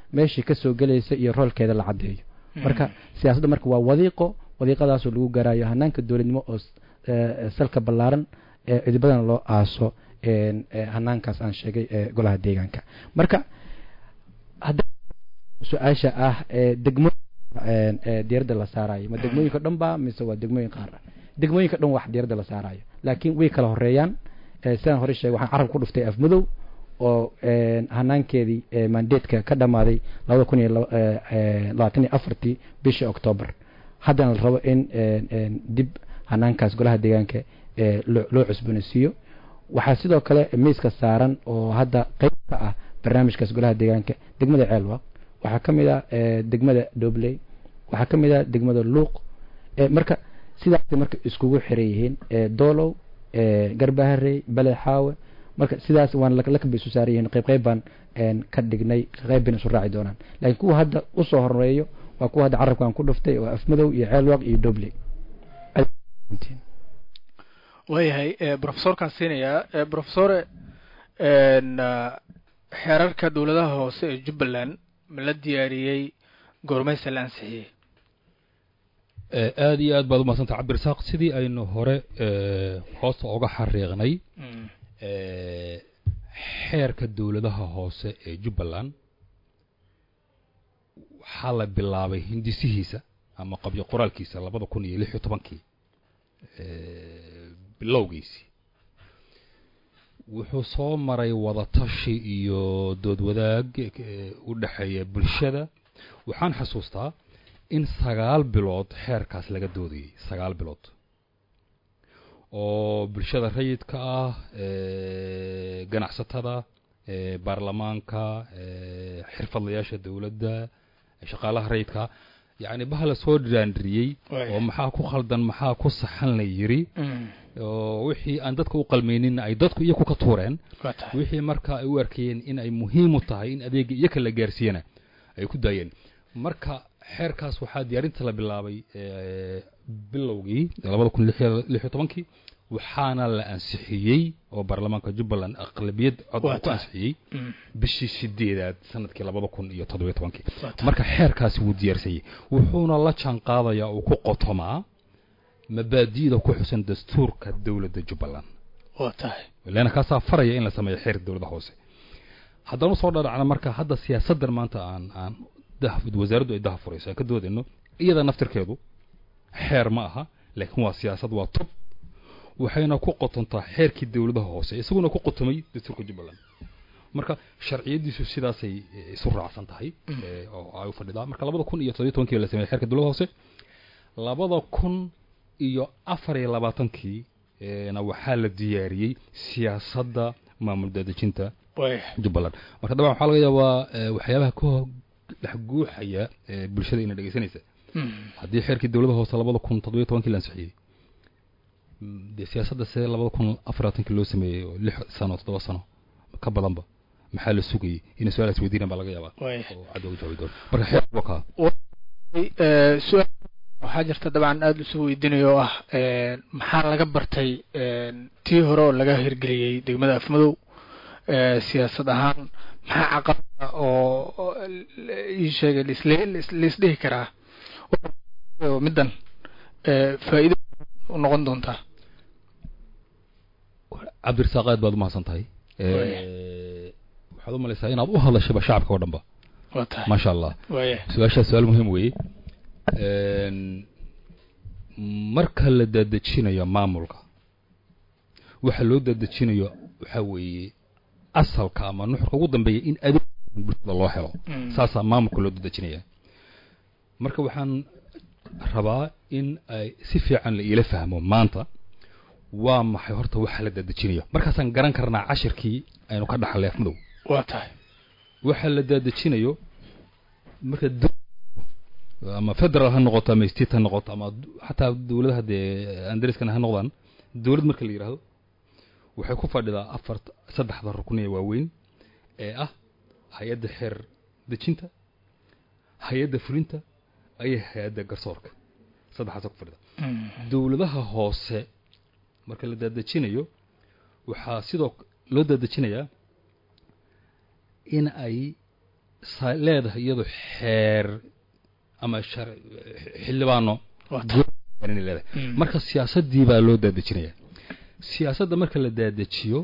meeshii kasoo gelaysa iyo roolkeeda la caddeeyo marka siyaasadda marka waa wadiiqo wadiiqadaasoo lagu gaarayo hanaanka dowladnimo oo salka ballaaran ee cidibadana loo aaso hanaankaas aan sheegay ee golaha deegaanka marka hadda su-aasha ah degmooyinka diyaaradda la saarayo ma degmooyinka dhan ba mise waa degmooyin qaar ah degmooyinka dhan wax diyaaradda la saarayo laakiin way kala horeeyaan sidaan hore sheegay waxaan carab ku dhuftay afmadow oo hanaankeedii mandateska ka dhamaaday labada kun iyo labaatan iyo afartii bishii octoobar haddana la rabo in dib hanaankaas golaha deegaanka loo cusboonaysiiyo waxaa sidoo kale miiska saaran oo hadda qeyb ka ah barnaamijkaas golaha deegaanka degmada ceelwaq waxaa ka mid ah degmada dobley waxaa ka mid ah degmada luuq marka sidaasay marka iskugu xiran yihiin doolow garbaharey baleexaawe marka sidaas waan lakab bay isu saaran yihiin qayb qayb baan ka dhignay qayb bayna isu raaci doonaan laakiin kuwa hadda usoo horeeyo waa kuwa hadda carabkaan ku dhuftay oo afmadow iyo ceelwaq iyo dobley waayahay brofesorkaan siinayaa brofesore xeerarka dowladaha hoose ee jubbaland ma la diyaariyey goormaysa la ansixiyey aada iyo aad baad umahadsantah cabdirasaaq sidii aynu hore hoosta oga xariiqnay xeerka dowladaha hoose ee jubbaland waxaa la bilaabay hindisihiisa ama qabyo qoraalkiisa labada kun iyo lix iyo tobankii bilowgiisii wuxuu soo maray wadatashi iyo dood wadaag u dhexeeya bulshada waxaan xasuustaa in sagaal bilood xeerkaas laga doodayay sagaal bilood oo bulshada rayidka ah ganacsatada baarlamaanka xirfadlayaasha dowladda shaqaalaha rayidka yacni bahala soo dhiraandhiriyey oo maxaa ku khaldan maxaa ku saxan la yiri oo wixii aan dadka u qalmaynin ay dadku iyaku ka tuureen wixii marka ay u arkayeen in ay muhiim u tahay in adeega iyaka la gaarsiiyana ay ku daayeen marka xeerkaas waxaa diyaarinta la bilaabay bilowgii labada kun lix iyo tobankii waxaana la ansixiyey oo baarlamaanka jubbaland aqlabiyad cod ku ansixiyey bishii sideedaad sanadkii labada kun iyo toddobiyo tobankii marka xeerkaasi wuu diyaarsayey wuxuuna la jaan qaadayaa uu ku qotomaa mabaadi'da ku xusan dastuurka dowladda jubbaland waa tahay leana kaasaa faraya in la sameeyo xeer dowladda hoose haddaan usoo dhadhacna marka hadda siyaasaddan maanta aan aan wasaaraddu ay daha furayso aan ka doodayno iyada naftirkeedu xeer ma aha laakiin waa siyaasad waa tub waxayna ku qotontaa xeerkii dowladaha hoose isaguna ku qotomay dastuurka jubbaland marka sharciyadiisu sidaasay isu raacsan tahay oo ay u fadhidaa marka labada kun iyo toddobiyo tobankii la sameeyey xeerka dowladaha hoose labada kun iyo afar iyo labaatankii na waxaa la diyaariyey siyaasadda maamul daadejinta jubbaland marka dabcan waxaa laga yaabaa waxyaabaha ka dhex guuxaya bulshada ina dhegeysanaysa haddii xeerkii dowladaha hoose labada kun toddobiyo tobankii la ansixiyey dee siyaasadda see labada kun afar labaatankii loo sameeyey oo lix sano toddoba sano ka badanba maxaa la sugayay inay su-aalaas weydiinaan baa laga yaabaa oo cadda uga jawaabi doona marka xeer waa kaa su-aal waxaa jirta dabcan aada isu weydiinayo oo ah maxaa laga bartay tii hore oo laga hirgeliyey degmada afmadow siyaasad ahaan maxaa caqabada oo ii sheegay laisdhihi karaa middan faa'iido u noqon doontaa cabdirasaaq aad baad umahadsan tahay waxaad u malaysaa inaad u hadlashaba shacabka oo dhan ba waa tahay maasha allah waaya su-aashaas su-aal muhiim weeye marka la daadejinayo maamulka waxa loo daadejinayo waxaa weeye asalka ama nuxurka ugu dambeeya in adeeg bulshada loo helo saasaa maamulka loo daadejinaya marka waxaan rabaa in ay si fiican la iila fahmo maanta waa maxay horta waxa la daadejinayo markaasaan garan karnaa cashirkii aynu ka dhaxlay afmadow waa tahay waxa la daadejinayo marka ama federal ha noqoto ama state ha noqoto ama xataa dowladaha dee andariskana ha noqdaan dowlad marka la yidhaahdo waxay ku fadhidaa afar saddexda rukni ee waaweyn ee ah hay-adda xeer dejinta hay-adda fulinta iyo hay-adda garsoorka saddexaasa ku fadhida dowladaha hoose marka la daadejinayo waxaa sidoo loo daadejinayaa in ay sa leedahay iyadu xeer ama shar xildhibaano Waata. gooni inay leedahay Mm. marka siyaasaddii baa loo daadejinaya siyaasadda marka la daadajiyo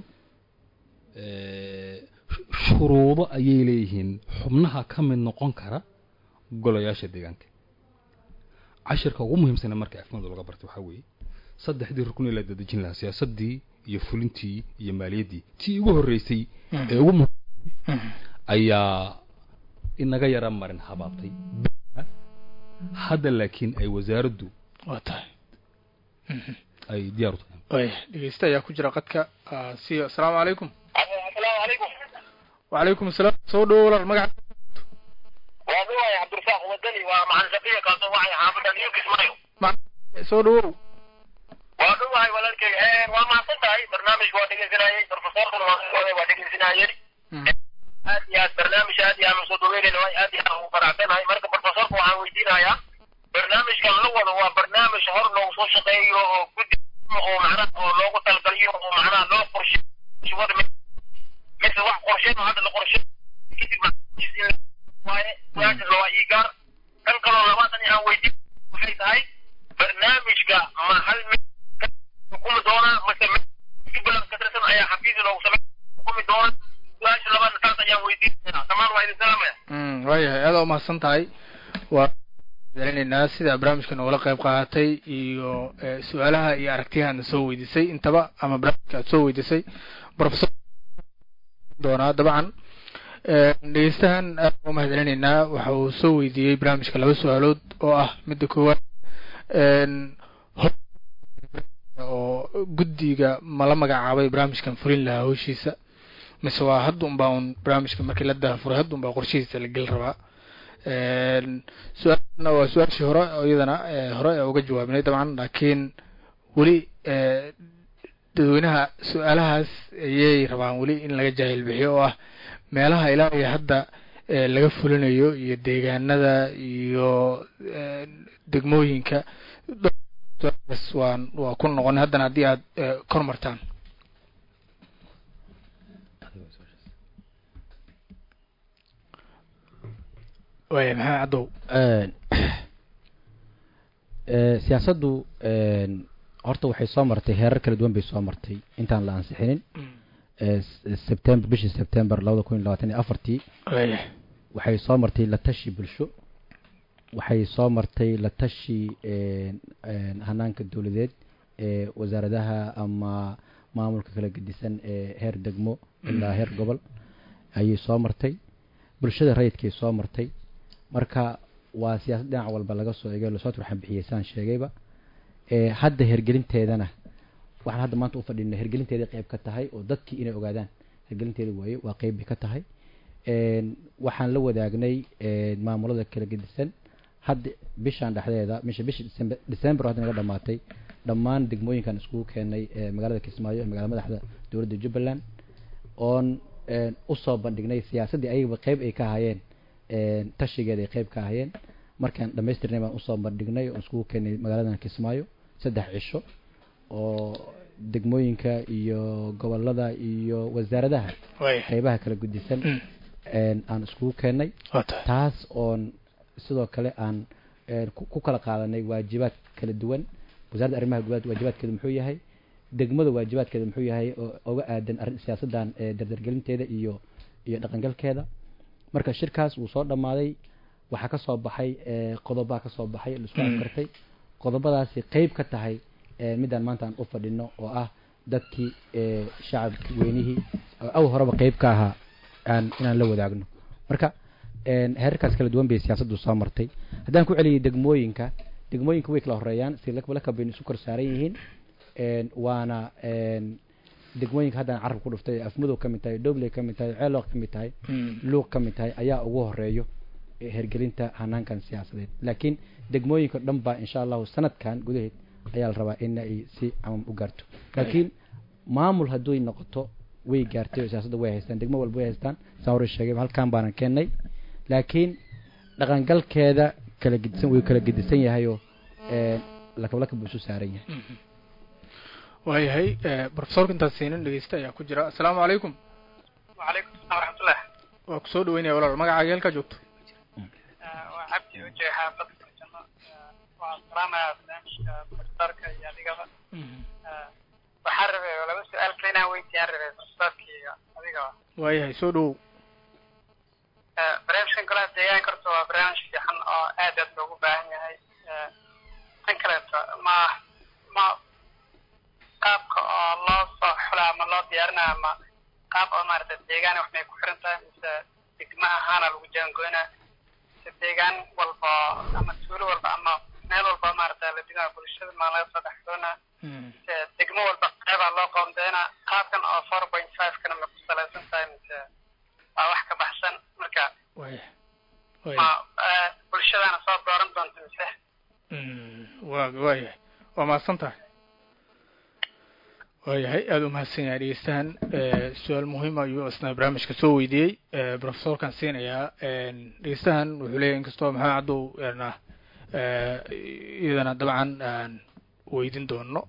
eh, sh- shuruudo ayay leeyihiin xubnaha ka mid noqon kara golayaasha deegaanka cashirka ugu muhiimsana marka afmadu laga bartay waxaa weeye saddexdii rukun ee la daadejin lahaa siyaasaddii iyo fulintii iyo maaliyaddii tii ugu horreysay ee ugu muhiim Mhm. ayaa inaga yara marin habaabtay hadda laakiin ay wasaaraddu waa tahay ay diyaar u tahay waaya dhegeysta ayaa ku jira qadka ah, si asalaamu calaykum asalaamu calaykum wacalaykum asalaam soo dhawo walaal magaca waa duwaya cabdirasaaq wadani waa maxan safiya kaasoo wacay xaafadda new kismaayo soo dhawow waa dhuwahay walaalkay Eh, waa mahadsan tahay barnaamijka waa dhegeysanayay profesorkuna waa waa dhegeysanayeen aad iyo aad barnaamij aad iyo aan usoo dhaweynayna waay aad iyo aan ugu faraxsanahay marka profesorka waxaan weydiinayaa barnaamijkan la wado waa barnaamij hor loogu soo shaqeeyo oo guddi oo macnaha oo loogu talgaliyo oo macnaha loo qorsheeyo wada mi- mise wax qorsheyn oo hadda la qorsheeyo kadib macnaha waaye su-aashaas waa ii gaar kan kaloo labaatan aan weydiin waxay tahay barnaamijka ma hal mid ka xukumi doonaa mase mid jubbaland ka tirsan ayaa xafiis loogu samey xukumi doona su-aasha labaadna taas ayaan weydiinayaa dhammaan waa idin salaamaya Mm, waayahay aada umahadsan tahay waa celinaynaa sida barnaamijka noogala qayb qaadatay iyo eh, su-aalaha iyo aragtiyahaadna soo weydiisay intaba ama barnaamijka aad soo weydiisay professor doonaa dabcan Eh, dhegeystahan aad uga mahad celinaynaa waxa uu soo weydiiyey barnaamijka laba su-aalood oo ah midda koowaad en, hor- oo guddiga ma la magacaabay barnaamijkan fulin lahaa howshiisa mise waa hadda unbaa un barnaamijka markii la daafuray hadda unbaa qorshihiisa la geli rabaa En, su-aalna waa su-aashii hore oo iyadana eh, hore ee uga jawaabnay dabcan laakiin weli eh, dadweynaha su-aalahaas ayay rabaan weli in laga jaahil bixiyo oo ah meelaha ilaa iyo hadda eh, laga fulinayo iyo deegaanada iyo eh, degmooyinka su-aalahaas waan waa ku noqon haddana haddii aad eh, kor martaan waaya maxamed caddow Eh, siyaasaddu en, horta waxay soo martay heerar kala duwan bay soo martay intaan la ansixinin Eh, s- september bishii september labada kun iyo labaatan iyo afartii waaya waxay soo martay la tashi bulsho waxay soo martay la tashi en, en, hanaanka dowladeed ee wasaaradaha ama maamulka kala gedisan ee heer degmo ilaa heer gobol ayay soo martay bulshada rayidkay soo martay marka waa siyaasad dhinac walba laga soo eegay lasoo turxan bixiyey saan sheegayba ee hadda hergelinteedana waxaan hadda maanta u fadhina hergelinteeda qayb ka tahay oo dadkii inay ogaadaan hergelinteeda waaye waa qayb bay ka tahay En, waxaan la wadaagnay en, maamulada kala gedisan hadda bishaan dhexdeeda misha bisha December- december oo hadda naga dhamaatay dhammaan degmooyinkan iskugu keenay ee magaalada kismaayo ee magaalada madaxda dowladda jubbaland oon en, usoo bandhignay siyaasaddii ayagaba qayb ay ka hayeen en, tashigeeda ay qayb ka hayeen markaan dhamaystirnay baan usoo bandhignay oon iskugu keenay magaaladan kismaayo saddex cisho oo degmooyinka iyo gobolada iyo wasaaradaha waaya qaybaha kala gudisan Mm. en, aan iskugu keenay waa tahay taas oon sidoo kale aan en, ku ku kala qaadanay waajibaad kala duwan wasaaradda arrimaha gudaha waajibaadkeeda muxuu yahay degmada waajibaadkeeda muxuu yahay oo oga aadan arrin siyaasaddan ee dardargelinteeda iyo iyo dhaqangalkeeda marka shirkaas wuu soo dhammaaday waxaa ka soo baxay eh, qodobaa ka soo baxay la isku Mm. afkartay qodobadaasi qayb ka tahay eh, midaan maanta aan u fadhino oo ah dadkii eh, shacabki weynihii oo aw horeba qayb ka ahaa aan inaan la wadaagno marka en, heerarkaas kala duwan bay siyaasaddu soo martay haddaan ku celiyay degmooyinka degmooyinka way kala horeeyaan si lakaba lakab baynu isu kor saaran yihiin en, waana en, degmooyinka haddaan carab ku dhuftay afmudow ka mid tahay dobley ka mid tahay ceelooq ka mid tahay Mm. luuq ka mid tahay ayaa ugu horeeyo ee hergelinta hanaankan siyaasadeed laakiin degmooyinka dhan baa insha allahu sanadkan gudaheed ayaa la rabaa in ay si camam u gaarto laakiin maamul hadduy noqoto way gaartay oo siyaasadda way haystaan degmo walba way haystaan saa hore sheegay halkan baanan keennay laakiin dhaqangalkeeda kala gedisan way kala gedisan yahayoo ee, lakab lakab buu isu saaran yahay waayahay eh, profesorka intaas siinin dhegeysta ayaa ku jira asalaamu calaykum وعليكم السلام ورحمة الله waa kusoo dhaweynaya walaal magacaaga halkaa joogto waa cabdi uje xaafad farjano waa salaamaya barnaamijka profesorka iyo adigaba waxaan rabay laba su-aal kale inaan weydiiyaan rabay profesorka iyo adigaba waayahay soo dhawow barnaamijkan golaha deegaanka horta waa barnaamij fiican oo aad aad loogu baahan yahay tan kaleeto ma ma qaabka oo loo soo xula ama loo diyaarina ama qaab oo maarata deegaan wax may ku xiran tahay mise degma ahaana lagu jaangoynaa mise deegaan walba ama tuulo walba ama meel walba maarata la digaa bulshada maa laga soo dhexdoonaa mise degmo walba qeybaa loo qoondeynaa qaabkan oo four point five kana ma ku salaysan tahay mise waa wax ka baxsan marka waaya ma waaya bulshadana soo dooran doonta mise waa waayahay waa mahadsan tahay waayahay aada u mahadsan yahay dhegeystahan su-aal muhiim ayuu isna barnaamijka soo weydiiyey profesorkan siinayaa dhegeystahan wuxuu leeyahy inkastoo maxamed cabdow na iyadana dabcan aan weydin doono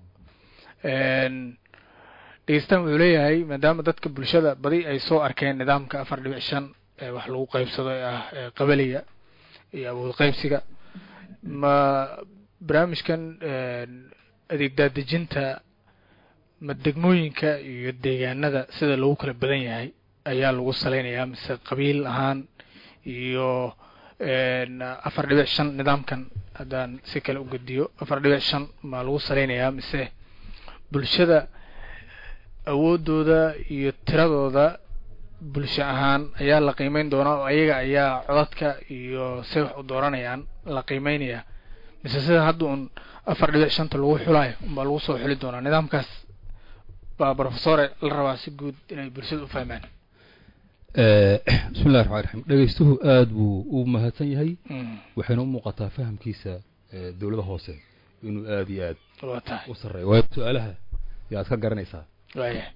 dhegeystahan wuxuu leeyahay maadaama dadka bulshada badi ay soo arkeen nidaamka afar dhibic shan ee wax lagu qeybsado ee ah ee qabaliga iyo awood qeybsiga ma barnaamijkan adeeg daadejinta ma degmooyinka iyo deegaanada sida lagu kala badan yahay ayaa lagu saleynayaa mise qabiil ahaan iyo afar dhibic shan nidaamkan haddaan si kale u gediyo afar dhibic shan ma lagu saleynayaa mise bulshada awoodooda iyo tiradooda bulsho ahaan ayaa la qiimeyn doonaa oo ayaga ayaa codadka iyo say wax u dooranayaan la qiimeynaya mise sida hadda un afar dhibic shanta lagu xulayo unbaa lagu soo xuli doonaa nidaamkaas baa profesore la rabaa si guud inay bulshada u fahmaan bismi llahi raxmaan raxiim dhegeystuhu aada buu u mahadsan yahay waxayna u muuqataa fahamkiisa dowlada hoose inuu aada iyo aad waa tahay u sarreeyo waayo su-aalaha yaad ka garanaysaa waaya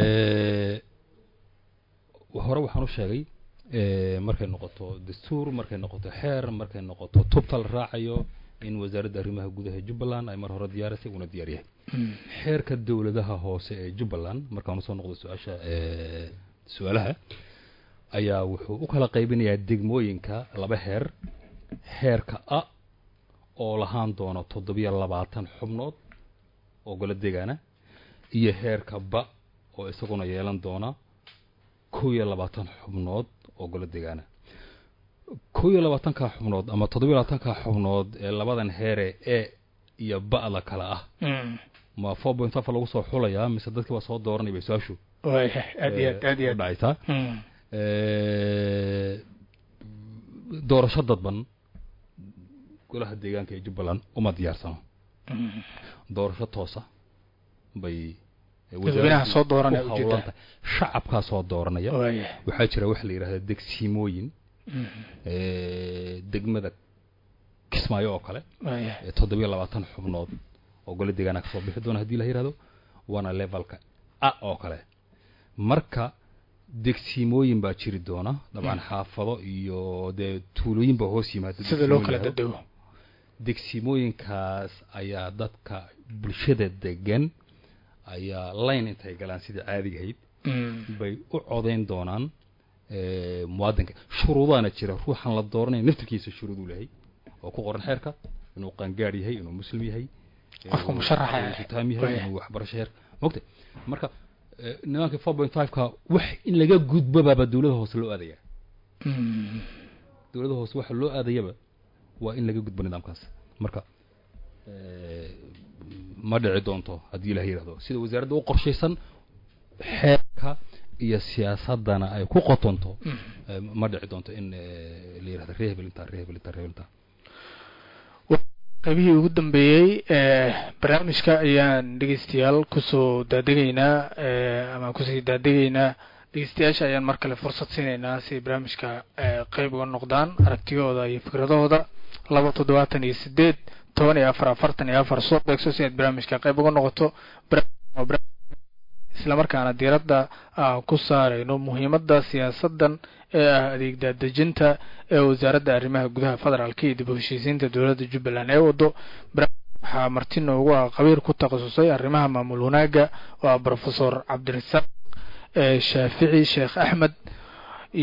hore waxaan u sheegay markay noqoto dastuur markay noqoto xeer markay noqoto tubta la raacayo in wasaaradda arrimaha gudaha jubbaland ay mar hore diyaarisay una diyaar yahay xeerka dowladaha hoose ee jubbaland markaan usoo noqdo su-aasha su-aalaha ayaa wuxuu u kala qaybinayaa degmooyinka laba heer heerka a oo lahaan doono toddobiyo labaatan xubnood oo golo deegaana iyo heerka ba oo isaguna yeelan doona kow iyo labaatan xubnood oo golo deegaana kow iyo labaatanka xubnood ama toddobiyo labaatanka xubnood ee labadan heere e iyo ba-da kale ah ma four point five lagu soo xulayaa mise dadkiiba soo dooranaya bay su-aashu waaya aad iyo aad aad iyo u aad dhacaysaa doorasho dadban golaha deegaanka ee jubbaland uma diyaarsano doorasho toosa bay dadweynaha soo dooranaya u ujeedaa hawlanta shacabkaa soo dooranaya waaya waxaa jira waxa la yidhahda degsiimooyin degmada kismaayo oo kale waaya ee toddobiyo labaatan xubnood oo golo deegaana kasoo bixi doona haddii la yidhahdo waana levelka a oo kale marka degsiimooyin baa jiri doona dabcan xaafado iyo dee tuulooyin baa hoos yimaada sida loo kala degsiimooyin dadego degsiimooyinkaas ayaa dadka bulshada degan ayaa line intay galaan sidai caadiga ahayd bay u codayn doonaan eh, muwaadinka shuruudaana jira ruuxan la dooranaya naftirkiisa shuruuduu lehay oo ku qoran xeerka inuu qaangaar yahay inuu muslim yahay Qofka inuu musharaxa inuu yahay. sutaam yahay Waayahay. inuu waxbarasho heer mogta marka eh, nidaamka four point five ka wax in laga gudbabaaba dowlada hoose loo aadaya dowlada hoose waxa loo aadayaba waa in laga gudbo nidaamkaas marka eh, ma dhici doonto haddii ilaah yidhahdo sida wasaaradda u qorshaysan xeerka iyo siyaasadana ay ku qotonto eh, ma dhici doonto in eh, la yidhahdo ree hebel intaa ree hebel intaa ree hebel intaa qaybihii ugu dambeeyey ee barnaamijka ayaan dhegeystayaal kusoo daadegaynaa ee ama kusii daadegaynaa dhegeystayaasha ayaan mar kale fursad siinaynaa si ay barnaamijka ee qeyb uga noqdaan aragtiyahooda iyo fikradahooda laba toddobaatan iyo sideed toban iyo afar afartan iyo afar soo beegso si aad barnaamijka qeyb uga noqoto barnaamijkan waa barnaamij islamarkaana diiradda aan ku saarayno muhiimadda siyaasadan ee ah adeeg daadejinta ee wasaaradda arrimaha gudaha federaalka iyo dib u heshiisiinta dowladda jubbaland ee wado barnaamijka waxaa marti noogu ah qabiir ku takhasusay arrimaha maamul wanaagga waa profesor cabdirasaaq ee shaafici sheekh axmed iyo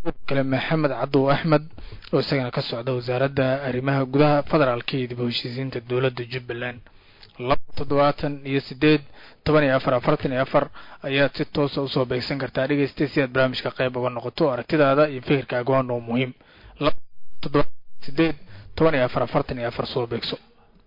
kale maxamed cadow axmed oo isagana ka socda wasaaradda arrimaha gudaha federaalka iyo dib u heshiisiinta dowladda jubbaland laba toddobaatan iyo sideed toban iyo afar afartan iyo afar ayaad si toosa usoo beegsan kartaa dhegeystay si aad barnaamijka qayb uga noqoto aragtidaada iyo fikirkaaga waa noo muhiim laba toddobaatan sideed toban iyo afar afartan iyo afar soo beegso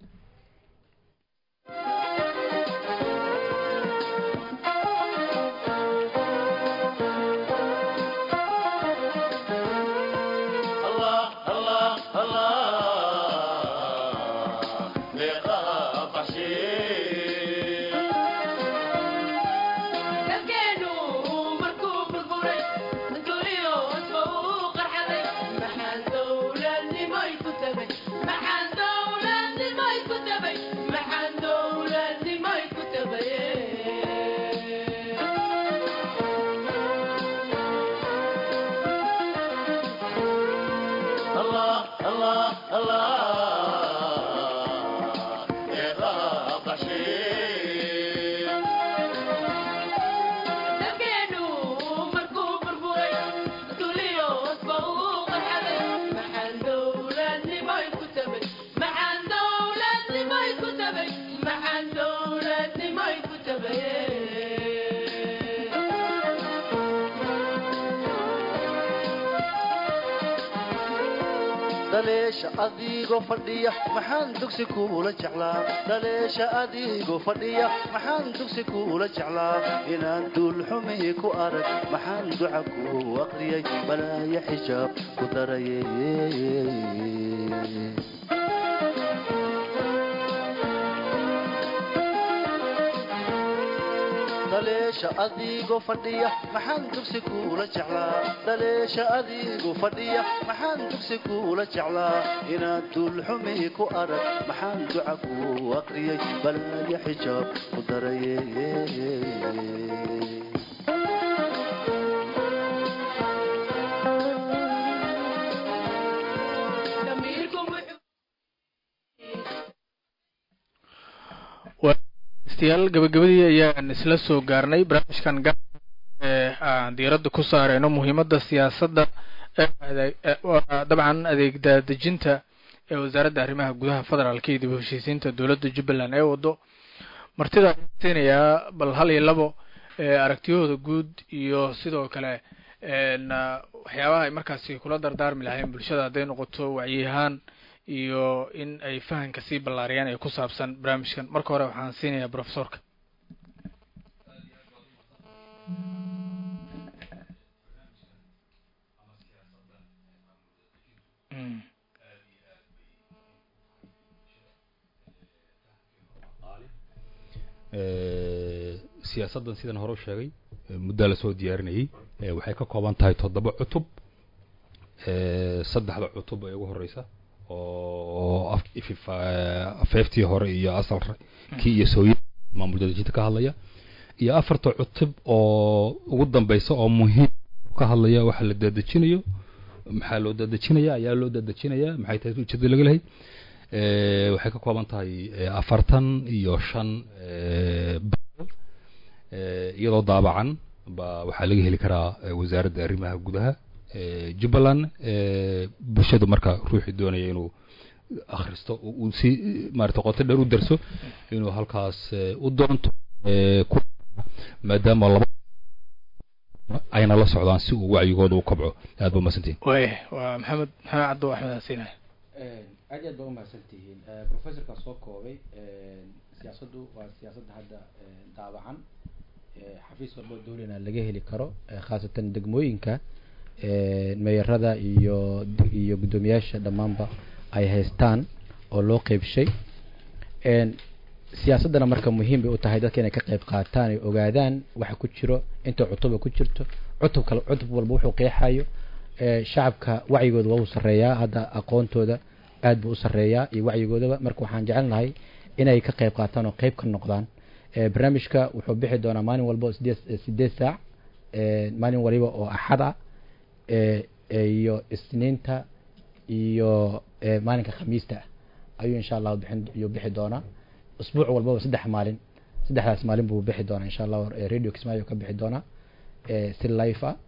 dhaleesha adigoo fadhiya maxaan dugsi kuula jeclaa dhaleesha adigoo fadhiya maxaan dugsi kuula jeclaa inaan duulxumi ku arag maxaan duca ku aqriyay balaaya xijaab ku daraye dhaleesha adigoo fadhiya maxaan dugsi kuula jeclaa dhaleesha adigoo fadhiya maxaan dugsi kuula jeclaa inaan duulxumi ku arag maxaan duca ku aqriyay balaaya xijaab ku daraye degeystayaal gabagabadii ayaan isla soo gaarnay barnaamijkan gaar ee aan diiradda ku saareyno muhiimadda siyaasadda dabcan adeegdadejinta ee wasaaradda arrimaha gudaha federaalka iyo dib u heshiisiinta dowladda jubbaland ee wado martida siinayaa bal hal iyo labo aragtiyahooda guud iyo sidoo kale waxyaabaha ay markaasi kula dardaarmi lahayn bulshada hadday noqoto wacyiahaan iyo in ay fahanka sii ballaariyaan ee ku saabsan barnaamijkan marka hore waxaan siinayaa profesorka siyaasaddan sidan hore u sheegay muddaa lasoo diyaarinayay waxay ka kooban tahay toddoba cutub saddexda cutub ee ugu horeysa oo afeeftii hore iyo asal kii iyo sooya maamul dadejinta ka hadlaya iyo afarta cutub oo ugu dambeysa oo muhiim ka hadlaya waxa la dadejinayo maxaa loo dadejinaya ayaa loo dadejinaya maxay tahay ujeedada laga lehay waxay ka kooban tahay afartan iyo shan iyadoo daabacan ba waxaa laga heli karaa wasaaradda arrimaha gudaha jubbaland bulshadu marka ruuxii doonaya inuu akhristo uu si maarata qoto dheer u darso inuu halkaas u doonto maadaama laba ayna la socdaan si uu wacyigooda u kobco aad ba umahadsantihin waaya waa maxamed maxamed cabdo axmed hasiinaya aad iyo aad ba umahadsan tihiin professorka soo koobay siyaasaddu waa siyaasadda hadda daabacan xafiis walbo dowlana laga heli karo khaasatan degmooyinka meeyarada iyo iyo guddoomiyaasha dhammaanba ay haystaan oo loo qeybshay siyaasaddana marka muhiim bay u tahay dadka inay ka qayb qaataan ay ogaadaan waxa ku jiro inta cutuba ku jirto cutub kale cutub walba wuxuu qeexayo shacabka wacyigooda waa u sarreeyaa hadda aqoontooda aad buu u sarreeyaa iyo wacyigoodaba marka waxaan jecelnahay inay ka qayb qaataan oo qayb ka noqdaan barnaamijka wuxuu bixi doonaa maalin walba sideed sideed saac maalin waliba oo axad ah iyo isniinta iyo maalinka khamiista ah ayuu insha allahu bixin ayuu bixi doonaa usbuuc walbaba saddex maalin saddexdaas maalin buu bixi doonaa insha allahu radio kismaayo ka bixi doonaa si life ah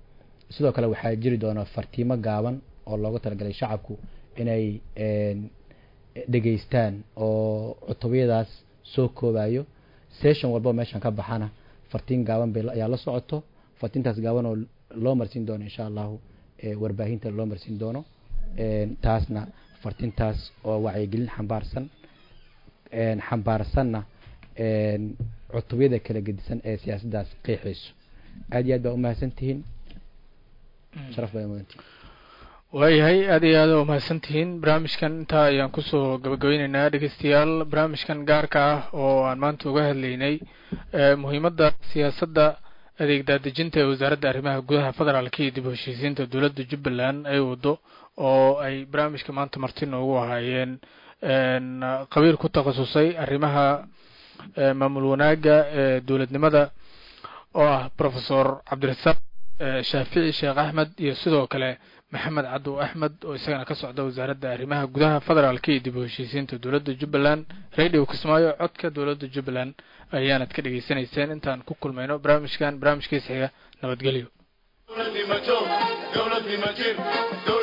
sidoo kale waxaa jiri doona fartiimo gaaban oo loogu talagalay shacabku inay dhegeystaan oo cutubiyadaas soo koobayo session walba meeshan ka baxana fartiin gaaban bay ayaa la socoto fartiintaas gaaban oo loo marsiin doono insha allahu warbaahinta loo marsiin doono taasna fartintaas oo wacyigelin xambaarsan xambaarsanna cutubyada kala gedisan ee siyaasaddaas qeexayso aad iyo aad baa umahadsan tihiin sharaf baa mudantihin waayahay aad iyo aad umahadsan tihiin barnaamijkan intaa ayaan kusoo gabagabeyneynaa dhegeystayaal barnaamijkan gaarka ah oo aan maanta uga hadlaynay muhiimadda siyaasadda adeeg daadejinta ee wasaaradda arrimaha gudaha federaalka iyo dib u heshiisiinta dowladda jubbaland ay wado oo ay barnaamijka maanta marti noogu ahaayeen qabiil ku takhasusay arrimaha maamul wanaagga ee dowladnimada oo ah profesor cabdirasaaq shaafici sheekh axmed iyo sidoo kale maxamed cabdu axmed oo isagana ka socda wasaaradda arrimaha gudaha federaalka iyo dib u heshiisiinta dowladda jubbaland radio kismaayo codka dowladda jubbaland ayaanad ka dhegeysanayseen intaan ku kulmayno barnaamijkan barnaamijkiisa xiga nabadgelyo